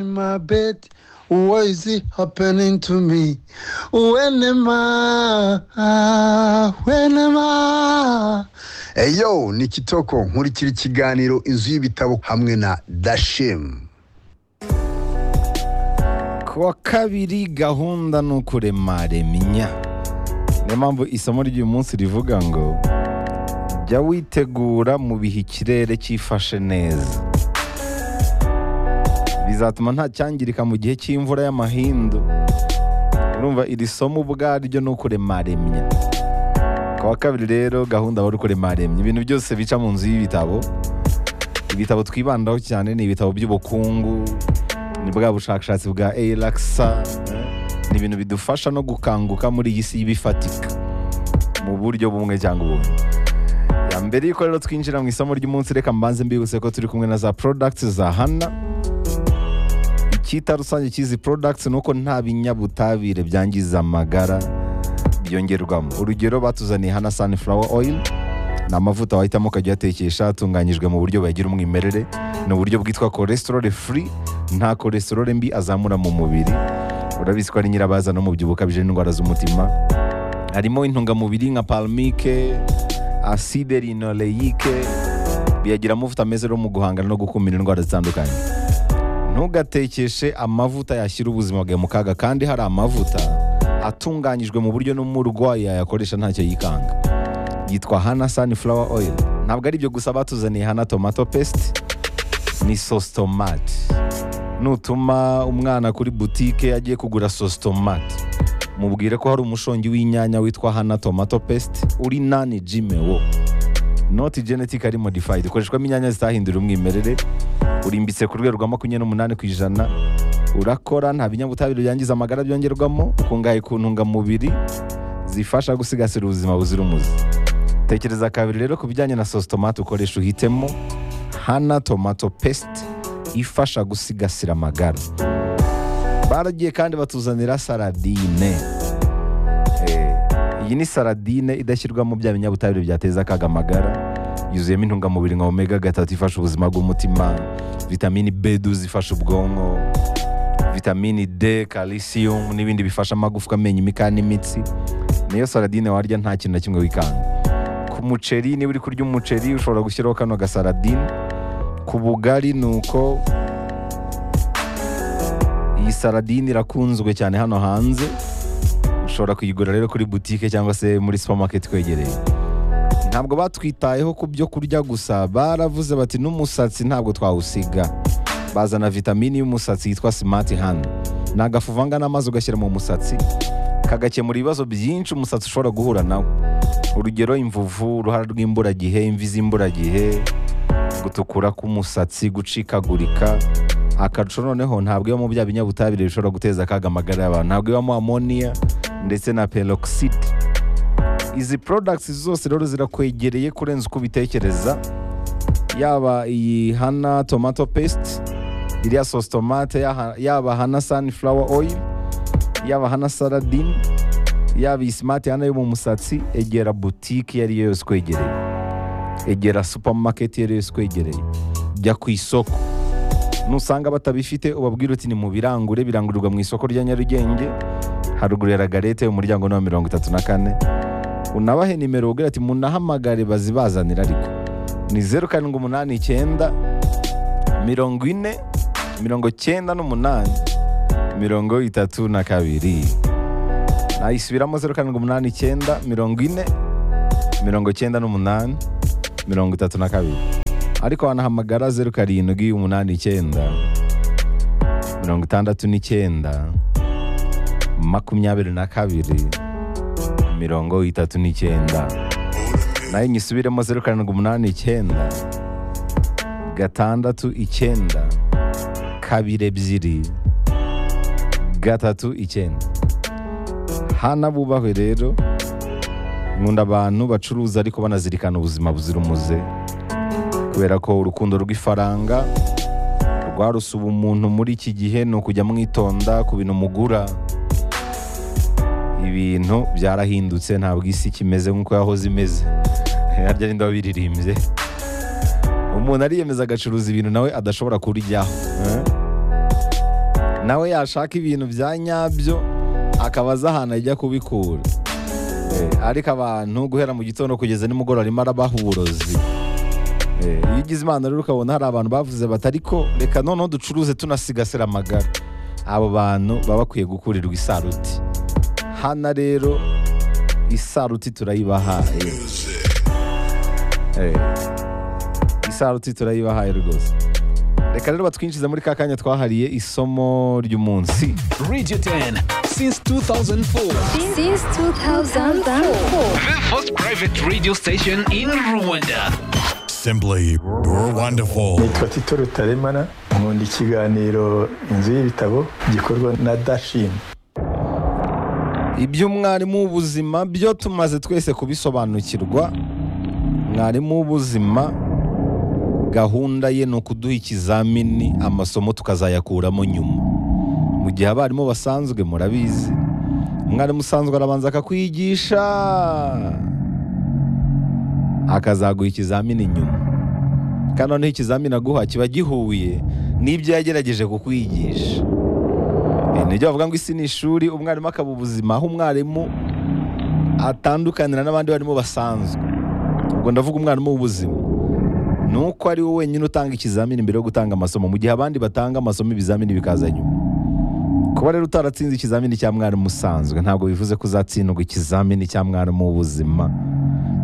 in my bed. What is it happening to me? When am I? When am I? eyo ni kitoko nkurikira ikiganiro inzu y'ibitabo hamwe na dashemu ku wa kabiri gahunda ni ukurema reminya niyo mpamvu isomo ry'uyu munsi rivuga ngo jya witegura mu bihe ikirere cyifashe neza bizatuma nta cyangirika mu gihe cy'imvura y'amahindu urumva iri somo ubwaryo ni ukurema remya ku wa kabiri rero gahunda wari ukurema remya ibintu byose bica mu nzu y'ibitabo ibitabo twibandaho cyane ni ibitabo by'ubukungu ni bwa bushakashatsi bwa eyirakisa ni ibintu bidufasha no gukanguka muri iyi si y'ibifatika mu buryo bumwe cyangwa ubundi Ya mbere yuko rero twinjira mu isomo ry'umunsi reka mbanze mbibutse ko turi kumwe na za porodagiti za hana icyita rusange cy'izi porodagiti ni uko nta binyabutabire byangiza amagara byongerwamo urugero batuzaniye hana sunflower oil ni amavuta wahitamo ukajya uyatekesha atunganyijwe mu buryo bagira umwimerere ni uburyo bwitwa cholesterol free nta cholesterol mbi azamura mu mubiri urabizi ko ari nyirabaza no mu byibuho ukabije n'indwara z'umutima harimo intungamubiri nka palmike aside rinoleyike biyagira amavuta meza yo mu guhangana no gukumira indwara zitandukanye ntugatekeshe amavuta yashyira ubuzima bwawe mu kaga kandi hari amavuta atunganyijwe mu buryo n'umurwayi yayakoresha ntacyo yikanga yitwa hana sunflower oil ntabwo ari ibyo gusa batuzaniye hana tomato paste ni sositomati nutuma umwana kuri butike agiye kugura sositomati mubwire ko hari umushongi w'inyanya witwa hana tomato paste uri nani jimewo noti genetic ari modifayidi ukoreshwamo inyanya zitahindura umwimerere urimbitse ku rwego rwa makumyabiri n'umunani ku ijana urakora nta binyabutabire byangiza amagara byongerwamo ukungahaye ku ntungamubiri zifasha gusigasira ubuzima buzira umuze tekereza kabiri rero ku bijyanye na sositomati ukoresha uhitemo hana tomato paste ifasha gusigasira amagara baragiye kandi batuzanira saradine Eh, iyi ni saradine idashyirwamo bya binyabutabire byateza akaga amagara yuzuyemo intungamubiri nka omega gatatu ifasha ubuzima bw'umutima vitamini b2 zifasha ubwonko vitamini d calcium n'ibindi bifasha amagufwa amenyo imikaya n'imitsi niyo saradine warya nta kintu na kimwe wikanga ku muceri niba uri kurya umuceri ushobora gushyiraho kano gasaradine ku bugari ni uko iyi saradine irakunzwe cyane hano hanze ushobora kuyigura rero kuri butike cyangwa se muri supermarket kwegereye ntabwo batwitayeho ku byo kurya gusa baravuze bati n'umusatsi ntabwo twawusiga bazana vitamini y'umusatsi yitwa simati hano ni agafu uvanga n'amazi ugashyira mu musatsi kagakemura ibibazo byinshi umusatsi ushobora guhura nawo urugero imvuvu uruhara rw'imburagihe imvi z'imburagihe gutukura k'umusatsi gucikagurika akarusho noneho ntabwo ibamo bya binyabutabire bishobora guteza akaga amagara y'abantu ntabwo ibamo amoniya ndetse na peroxide izi porodagiti zose rero zirakwegereye kurenza uko ubitekereza yaba iyi hana tomato paste iriya sosi tomate yaha- yaba hana sunflower oil yaba hana saladine yaba iyi simati hana yo mu musatsi egera butike iyo ari yo yose ikwegereye egera supamaketi iyo ari yo yose ikwegereye jya ku isoko nusanga batabifite ubabwire uti ni mu birangure birangurirwa mu isoko rya nyarugenge haruguru ya ragarete umuryango ni wa mirongo itatu na kane unabahe nimero ubwira ati munahamagare bazibazanira ariko ni zeru karindwi umunani icyenda mirongo ine mirongo cyenda n'umunani mirongo itatu na kabiri nayisubiramo zeru karindwi umunani icyenda mirongo ine mirongo cyenda n'umunani mirongo itatu na kabiri ariko wanahamagara zeru karindwi umunani icyenda mirongo itandatu n'icyenda makumyabiri na kabiri mirongo itatu n'icyenda nayo nyisubiremo zeru karindwi umunani icyenda gatandatu icyenda kabiri ebyiri gatatu icyenda hana bubahwe rero nkunda abantu bacuruza ariko banazirikana ubuzima buzira umuze kubera ko urukundo rw'ifaranga rwarusuba umuntu muri iki gihe ni ukujya mwitonda ku bintu mugura ibintu byarahindutse ntabwo isi kimeze nk'uko yahoze imeze harya ninde wabiririmbye umuntu ariyemeza agacuruza ibintu nawe adashobora kuryaho eh? nawe yashaka ibintu bya nyabyo akaba azi ahantu ajya kubikura Eh, ariko abantu guhera mu gitondo kugeza nimugoroba arimo arabaha uburozi Eh, iyo ugize imana rero ukabona hari abantu bavuze bati ariko reka noneho ducuruze tunasigasira amagara abo bantu baba bakwiye gukurirwa isaruti hano rero isaruti turayibahaye Eh, isaruti turayibahaye rwose reka rero batwinjiza muri ka kanya twahariye isomo ry'umunsi Radio 10 since 2004. Since 2004. The first private radio station in Rwanda. Simply wonderful. nitwa tito rutaremara nkunda ikiganiro inzu y'ibitabo gikorwa na dashin iby'umwarimu w'ubuzima byo tumaze twese kubisobanukirwa mwarimu w'ubuzima gahunda ye ni ukuduha ikizamini amasomo tukazayakuramo nyuma mu gihe abarimu basanzwe murabizi umwarimu usanzwe arabanza akakwigisha akazaguha ikizamini nyuma kandi noneho ikizamini aguha kiba gihuye n'ibyo yagerageje kukwigisha Eh, nibyo bavuga ngo isi ni ishuri umwarimu akaba ubuzima aho umwarimu atandukanira n'abandi barimu basanzwe ubwo ndavuga umwarimu w'ubuzima ni uko ari wowe wenyine utanga ikizamini mbere yo gutanga amasomo mu gihe abandi batanga amasomo ibizamini bikaza nyuma kuba rero utaratsinze ikizamini cya mwarimu usanzwe ntabwo bivuze ko uzatsindwa ikizamini cya mwarimu w'ubuzima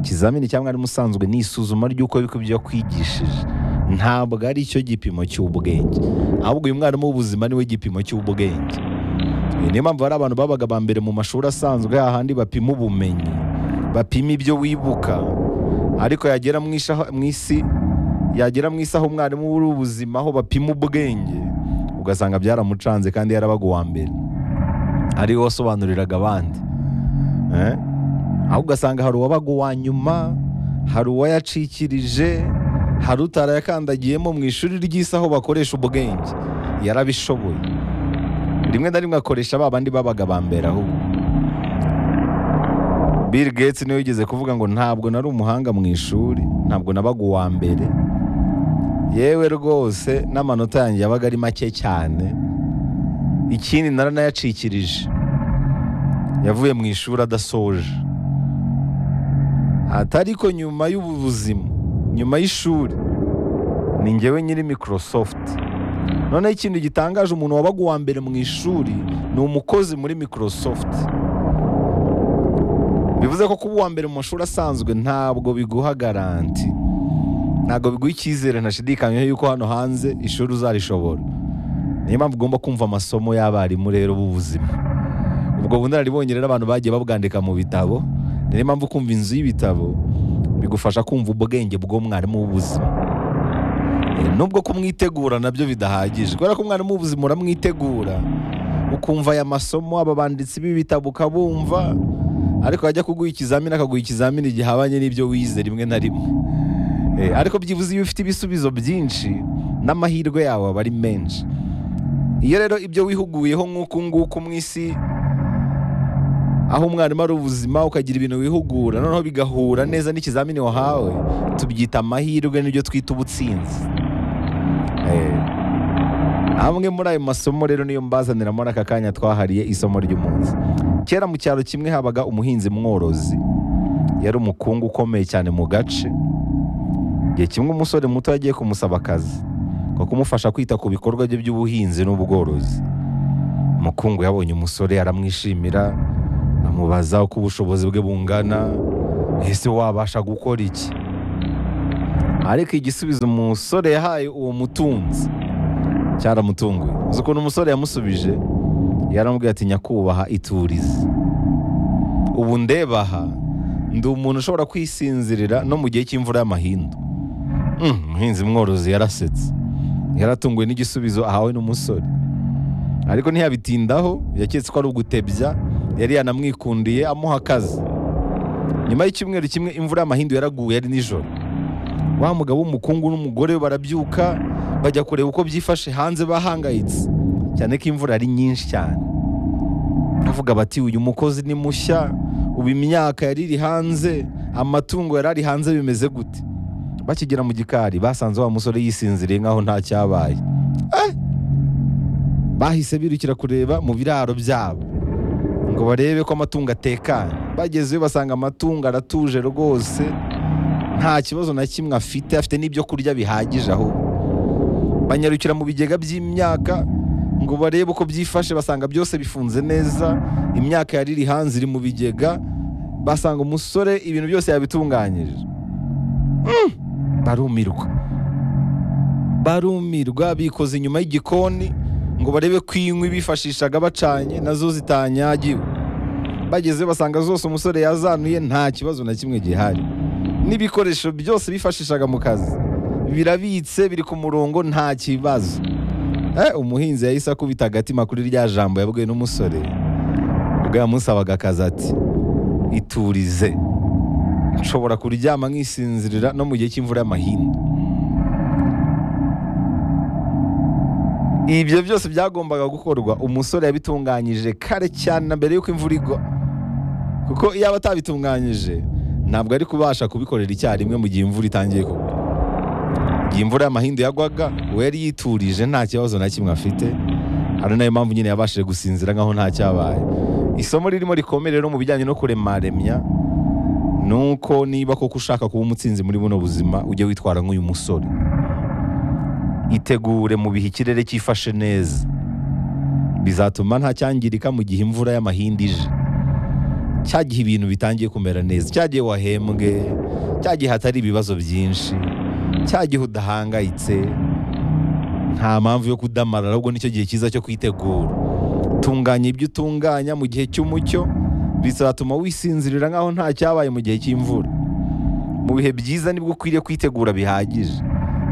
ikizamini cya mwarimu usanzwe ni isuzuma ry'uko ariko ibyo yakwigishije ntabwo ari cyo gipimo cy'ubwenge ahubwo uyu mwarimu w'ubuzima niwe gipimo cy'ubwenge Eh, niyo mpamvu hari abantu babaga ba mbere mu mashuri asanzwe hahandi bapima ubumenyi bapima ibyo wibuka ariko yagera mu isha- mu isi yagera mu isi aho umwarimu w'ubuzima aho bapima ubwenge ugasanga byaramucanze kandi yarabaga uwa mbere ari we wasobanuriraga abandi Eh? aho ugasanga hari uwabaga uwa nyuma hari uwayacikirije hari utarayakandagiyemo mu ishuri ry'isi aho bakoresha ubwenge yarabishoboye rimwe na rimwe akoresha ba bandi babaga ba mbere ahubwo Bill Gates niwe yigeze kuvuga ngo ntabwo nari umuhanga mu ishuri ntabwo nabaga uwa mbere yewe rwose n'amanota yanjye yabaga ari make cyane ikindi naranayacikirije yavuye mu ishuri adasoje atari ko nyuma y'ubuzima nyuma y'ishuri ni njyewe nyiri microsoft noneho ikintu gitangaje umuntu wabaga uwa mbere mu ishuri ni umukozi muri microsoft bivuze ko kuba uwa mbere mu mashuri asanzwe ntabwo biguha garanti ntabwo biguha icyizere ntashidikanyeho yuko hano hanze ishuri uzarishobora niyo mpamvu ugomba kumva amasomo y'abarimu rero b'ubuzima ubwo bunararibonye rero abantu bagiye babwandika mu bitabo ni niyo mpamvu kumva inzu y'ibitabo bigufasha kumva ubwenge bw'umwarimu w'ubuzima Eh, nubwo kumwitegura nabyo bidahagije kubera ko umwarimu w'ubuzima uramwitegura ukumva aya masomo aba banditsi b'ibitabo ukabumva ariko ajya kuguha ikizamini akaguha ikizamini gihabanye n'ibyo wize rimwe na rimwe Eh, ariko byibuze iyo ufite ibisubizo byinshi n'amahirwe yawe aba ari menshi iyo rero ibyo wihuguyeho nk'uku nguku mu isi aho umwarimu ari ubuzima ukagira ibintu wihugura noneho bigahura neza n'ikizamini wahawe tubyita amahirwe n'ibyo twita ubutsinzi Eh, amwe muri ayo masomo rero niyo mbazaniramo n'aka kanya twahariye isomo ry'umunsi kera mu cyaro kimwe habaga umuhinzi mworozi yari umukungu ukomeye cyane mu gace igihe kimwe umusore muto yagiye kumusaba akazi ko kumufasha kwita ku bikorwa bye by'ubuhinzi n'ubworozi umukungu yabonye umusore aramwishimira amubaza uko ubushobozi bwe bungana ese wabasha gukora iki ariko igisubizo umusore yahaye uwo mutunzi cyaramutunguye uzi ukuntu umusore yamusubije yaramubwiye ati nyakubahwa iturize ubu ndeba aha ndi umuntu ushobora kwisinzirira no mu gihe cy'imvura y'amahindu Mm, umuhinzi mworozi yarasetse yaratunguwe n'igisubizo ahawe n'umusore ariko ntiyabitindaho yaketse ko ari ugutebya yari yanamwikundiye amuha akazi nyuma y'icyumweru kimwe imvura y'amahindu yaraguye ari nijoro wa mugabo w'umukungu n'umugore we barabyuka bajya kureba uko byifashe hanze bahangayitse cyane ko imvura ari nyinshi cyane bavuga bati uyu mukozi ni mushya ubu imyaka yari iri hanze amatungo yari ari hanze bimeze gute bakigera mu gikari basanze wa musore yisinziriye nk'aho nta cyabaye bahise birukira kureba mu biraro byabo ngo barebe ko amatungo atekanye bagezeyo basanga amatungo aratuje rwose nta kibazo na kimwe afite afite n'ibyo kurya bihagije aho banyarukira mu bigega by'imyaka ngo barebe uko byifashe basanga byose bifunze neza imyaka yari iri hanze iri mu bigega basanga umusore ibintu byose yabitunganyije Mm! barumirwa barumirwa bikoze inyuma y'igikoni ngo barebe ko inkwi bifashishaga bacanye nazo zitanyagiwe bageze basanga zose umusore yazanuye nta kibazo na kimwe gihari n'ibikoresho byose bifashishaga mu kazi birabitse biri ku murongo nta kibazo Eh, umuhinzi yahise akubita agatima kuri rya jambo yabwiwe n'umusore ubwo yamusabaga akazi ati iturize nshobora kuryama nkisinzirira no mu gihe cy'imvura y'amahindu ibyo byose byagombaga gukorwa umusore yabitunganyije kare cyane na mbere y'uko imvura igwa kuko iyo aba atabitunganyije ntabwo ari kubasha kubikorera icyarimwe mu gihe imvura itangiye kugwa igihe imvura y'amahindu yagwaga we yari yiturije nta kibazo na kimwe afite ari nayo mpamvu nyine yabashije gusinzira nk'aho nta cyabaye isomo ririmo rikomeye rero mu bijyanye no kuremaremya ni uko niba koko ushaka kuba umutsinzi muri buno buzima ujye witwara nk'uyu musore itegure mu bihe ikirere cyifashe neza bizatuma nta cyangirika mu gihe imvura y'amahindi ije cya gihe ibintu bitangiye kumera neza cya gihe wahembwe cya gihe hatari ibibazo byinshi cya gihe udahangayitse nta mpamvu yo kudamarara ahubwo nicyo gihe cyiza cyo kwitegura tunganya ibyo utunganya mu gihe cy'umucyo bizatuma wisinzirira nk'aho nta cyabaye mu gihe cy'imvura mu bihe byiza nibwo ukwiriye kwitegura bihagije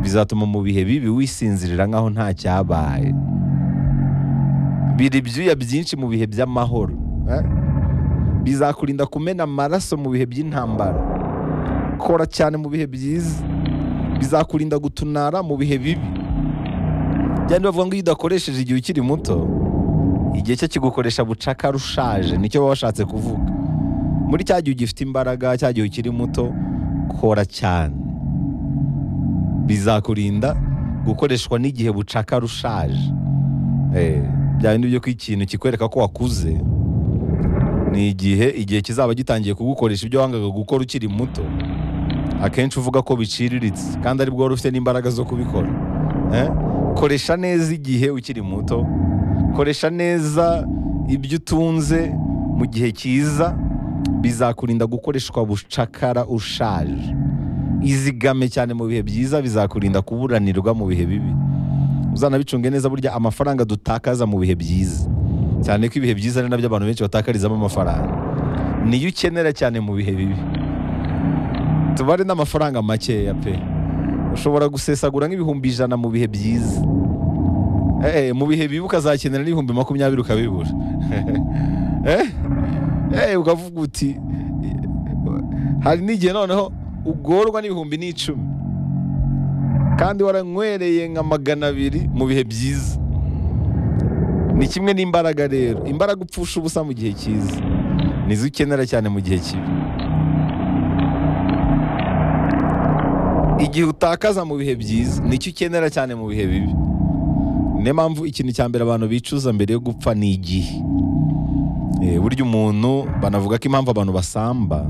bizatuma mu bihe bibi wisinzirira nk'aho nta cyabaye bira ibyuya byinshi mu bihe by'amahoro eh? bizakurinda kumena amaraso mu bihe by'intambara kora cyane mu bihe byiza bizakurinda gutunara mu bihe bibi byandi bavuga ngo iyo udakoresheje igihe ukiri muto igihe cyo kigukoresha bucakara ushaje nicyo baba bashatse kuvuga muri cya gihe ugifite imbaraga cya gihe ukiri muto kora cyane bizakurinda gukoreshwa n'igihe bucakara ushaje Eh, bya bindi byo ko ikintu kikwereka ko wakuze ni igihe igihe kizaba gitangiye kugukoresha ibyo wangaga gukora ukiri muto akenshi uvuga ko biciriritse kandi aribwo wari ufite n'imbaraga zo kubikora Eh, koresha neza igihe ukiri muto koresha neza ibyo utunze mu gihe cyiza bizakurinda gukoreshwa bucakara ushaje izigame cyane mu bihe byiza bizakurinda kuburanirwa mu bihe bibi uzanabicunge neza burya amafaranga dutakaza mu bihe byiza cyane ko ibihe byiza ari nabyo abantu benshi batakarizamo amafaranga niyo ukenera cyane mu bihe bibi tubare n'amafaranga makeya pe ushobora gusesagura nk'ibihumbi ijana mu bihe byiza Eh, mu bihe bibi ukazakenera n'ibihumbi makumyabiri ukabibura Eh? Eh, ukavuga uti hari n'igihe noneho ugorwa n'ibihumbi n'icumi kandi waranywereye nka magana abiri mu bihe byiza ni kimwe n'imbaraga rero imbaraga upfusha ubusa mu gihe cyiza nizo ukenera cyane mu gihe kibi igihe utakaza mu bihe byiza nicyo ukenera cyane mu bihe bibi niyo mpamvu ikintu cya mbere abantu bicuza mbere yo gupfa ni igihe Eh, burya umuntu banavuga ko impamvu abantu basamba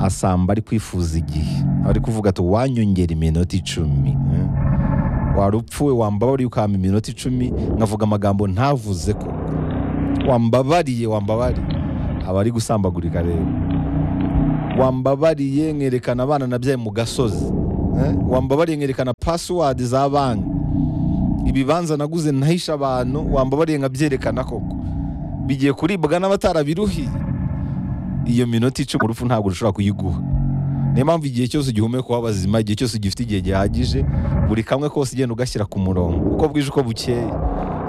asamba ari kwifuza igihe aba ari kuvuga ati wanyongera iminota icumi eh. wari upfuwe wambabariye ukampa iminota icumi nkavuga amagambo ntavuze ko wambabariye wambabariye aba ari gusambagurika rero wambabariye nkerekana abana nabyaye mu gasozi eh. wambabariye nkerekana password za banki ibibanza naguze ntahisha abantu wambabariye nkabyerekana koko bigiye kuribwa n'abatarabiruhiye iyo minota icumi urupfu ntabwo rushobora kuyiguha niyo mpamvu igihe cyose ugihumeka uba bazima igihe cyose ugifite igihe gihagije buri kamwe kose ugenda ugashyira ku murongo uko bwije uko bukeye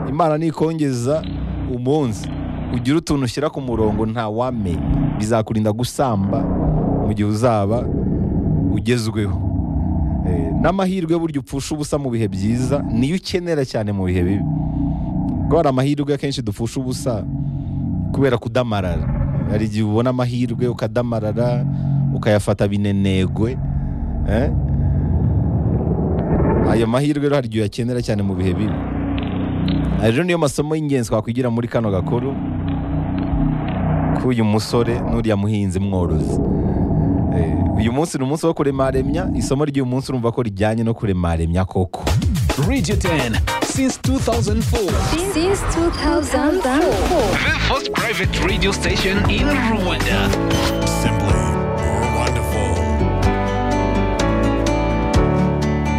imana nikongeza umunsi ugira utuntu ushyira ku murongo nta wamenya bizakurinda gusamba mu gihe uzaba ugezweho Eh, n'amahirwe burya upfusha ubusa mu bihe byiza niyo ukenera cyane mu bihe bibi kuko hari amahirwe akenshi dupfusha ubusa kubera kudamarara hari igihe ubona amahirwe ukadamarara ukayafata binenegwe eh? ayo mahirwe rero hari igihe uyakenera cyane mu bihe bibi ejo niyo masomo y'ingenzi twakwigira muri kano gakuru k'uyu musore n'uriya muhinzi mworozi Eh, uyu munsi ni umunsi wo kuremaremya isomo ry'uyu munsi urumva ko rijyanye no kuremaremya koko Radio 10 since 2004. Since 2004. The first private radio station in Rwanda. Simply wonderful.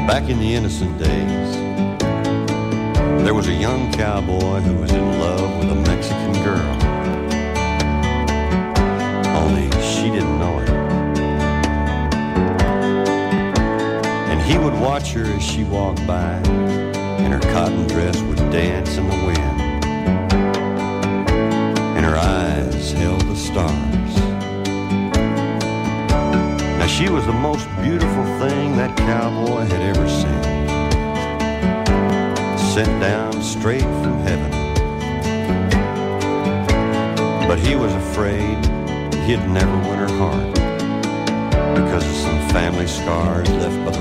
Back in the innocent days, there was a young cowboy who was in love with a Mexican girl. Only she didn't know it. And he would watch her as she walked by, and her cotton dress would dance in the wind. And her eyes held the stars. Now she was the most beautiful thing that cowboy had ever seen. Sent down straight from heaven. But he was afraid he'd never win her heart because of some family scars left by the